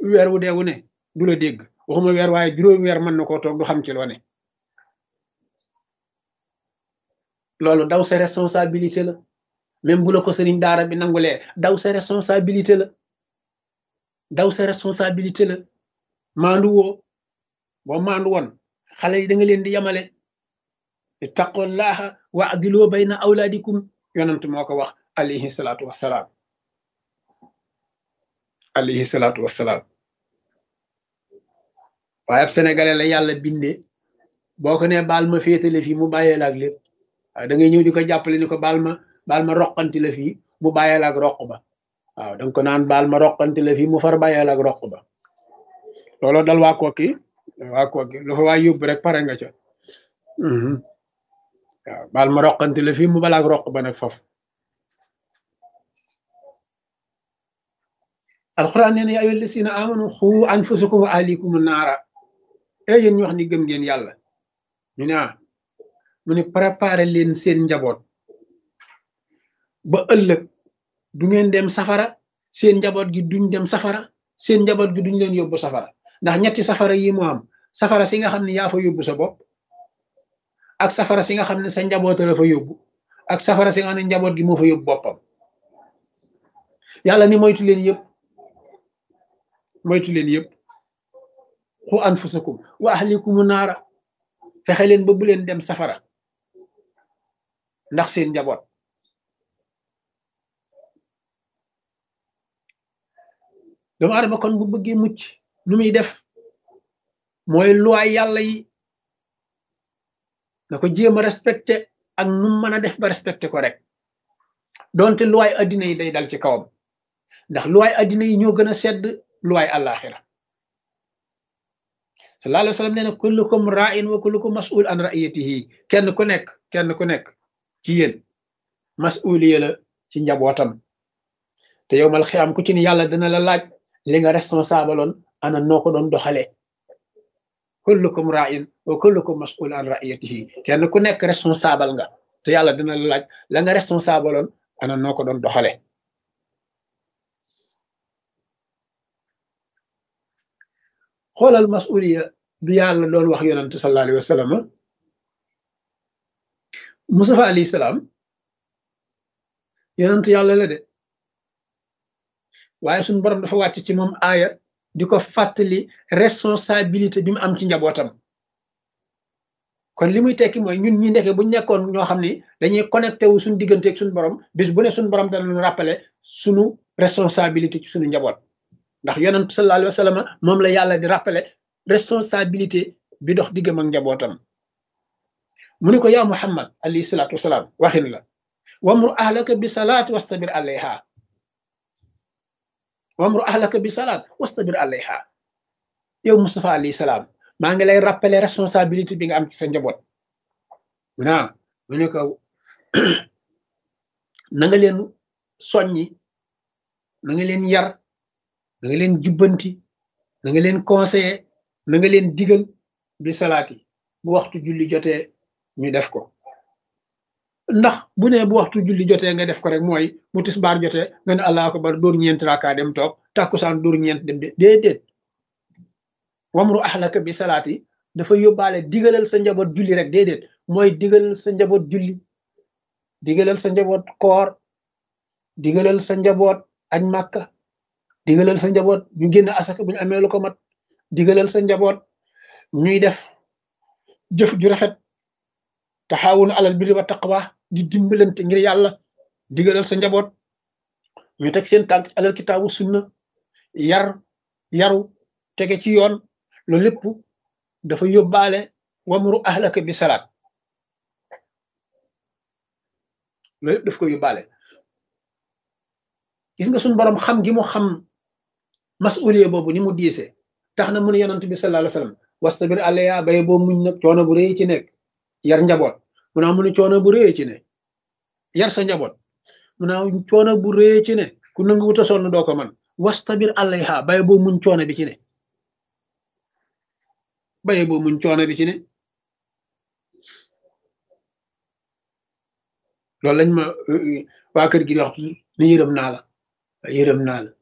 weer wu dee wu ne du la dégg waxuma weer waaye juróomi weer mën na koo toog du xam ci loo ne loolu daw sa responsabilité la même bu la ko sëriñ daara bi nangulee daw sa responsabilité la daw sa responsabilité la maandu woo boo maandu woon xale yi da nga leen di yamale ittaqullaha wa adiloo bayna awlaadikum yonent moo ko wax alayhi salaatu wassalaam alayhi salaatu wassalaam waaye ab sénégalais la yàlla bindee boo ko nee baal ma féetale fii mu bàyyee la ak lépp waaw da ngay ñëw di ko jàppale ni ko baal ma baal ma roqanti la fii mu bàyyee la ak roq ba waaw danga ko naan baal ma roqanti la fii mu far bàyyee la ak roq ba looloo dal waa kooki waa kooki lu fa waa yóbbu rek pare nga ca waaw baal ma roqanti la fii mu bala ak roq ba nag foofu alxuraan nee na yaa ayyuhal lazina amanu xu anfusakum wa ahlikum naara e yéen ñu wax ni gëm ngeen yàlla ñu ne ah mu ne préparer leen seen njaboot ba ëllëg du ngeen dem safara seen njaboot gi duñ dem safara seen njaboot gi duñ leen yóbbu safara ndax ñetti safara yi moo am safara si nga xam ne yaa fa yóbbu sa bopp ak safara si nga xam ne sa njaboot la fa yóbbu ak safara si nga xam ne njaboot gi moo fa yóbbu boppam yàlla ni moytu leen yëpp moytu leen yëpp xu anfusakum wa ahlikum naara fexe leen ba bu leen dem safara ndax seen njaboot doomu adama kon bu bëggee mucc nu muy def mooy luwaay yàlla yi na ko jéem a respecté ak nu mën a def ba respecté ko rek donte luwaay addina yi day dal ci kawam ndax luwaay addina yi ñoo gën a sedd luwaay àllaaxira sallallahu alayhi wa sallam nee na kullukum ra'in wa kullukum mas'ul an ra'iyatihi kenn ku nekk kenn ku nekk ci yéen mas'uliya la ci njabootam te yow mal xiyaam ku ci ni yàlla dina la laaj li nga responsable oon ana noo ko doon doxalee kullukum ra'in wa kullukum mas'ul an ra'iyatihi kenn ku nekk responsable nga te yàlla dina la laaj la nga responsable oon ana noo ko doon doxalee xoolal masuliya du yàlla doon wax yonent sallallahu alayhi wa sallam Mustafa alayhi salaam yonent yàlla la de waaye suñu borom dafa wàcc ci moom aaya di ko fàttali responsabilité bi mu am ci njabootam kon li muy tekki mooy ñun ñi ndeke buñ nekkoon ñoo xam ni dañuy connecté wu suñu diggante ak suñu borom bis bu ne suñu borom dana ñu rappeler suñu responsabilité ci suñu njaboot ndax yonent sallallahu alayhi wa sallam moom la yàlla di rappeler responsabilité bi dox diggam ak njabootam mu ni ko yaa muhammad alayhi salaatu wasalaam waxin la wamru ahlaka bi salaat wastabir alayha wamru ahlaka bi salaat wastabir alayha yow Mustafa alayhi salaam maa ngi lay rappeler responsabilité bi nga am ci sa njaboot mu naa mu ne ko na nga leen soññi na nga leen yar na nga leen jubbanti na nga leen conseiller na nga leen digal bi salaati bu waxtu julli jotee ñu def ko ndax bu ne bu waxtu julli jotee nga def ko rek mooy bu tisbaar jotee nga ne allah akbar dóor ñeent raka dem toog tàkkusaan dóor ñeent dem de déedéet wamru ahlaka bi salaati dafa yóbbaale digalal sa njaboot julli rek déedéet mooy digalal sa njaboot julli digalal sa njaboot koor digalal sa njaboot añ màkka digalal sa njaboot ñu génn asaka bu ñu amee lu ko mat digalal sa njaboot ñuy def jëf ju rafet taxaawun alal birri wa taqwa di dimbalante ngir yàlla digalal sa njaboot ñu teg seen tànk alal kitaabu sunna yar yaru tege ci yoon loolu lépp dafa yóbbaale wamru ahlaka bi salaat loolu lépp daf ko yóbbaale gis nga suñu borom xam gi mu xam masuliye boobu ni mu diise tax na mu ne yonent bi sallallahu alayhi wasallam wastabir alayha bay boo muñ nag coono bu rëy ci nekk yar njaboot mu naa mu ne coono bu rëy ci ne yar sa njaboot mu naa coono bu rëy ci ne ku nangu wuta sonn doo ko man wastabir alayha bay boo muñ coono bi ci ne bay boo muñ coono bi ci ne loolu lañ ma waa kër gi di wax ni yërëm naa la yërëm naa la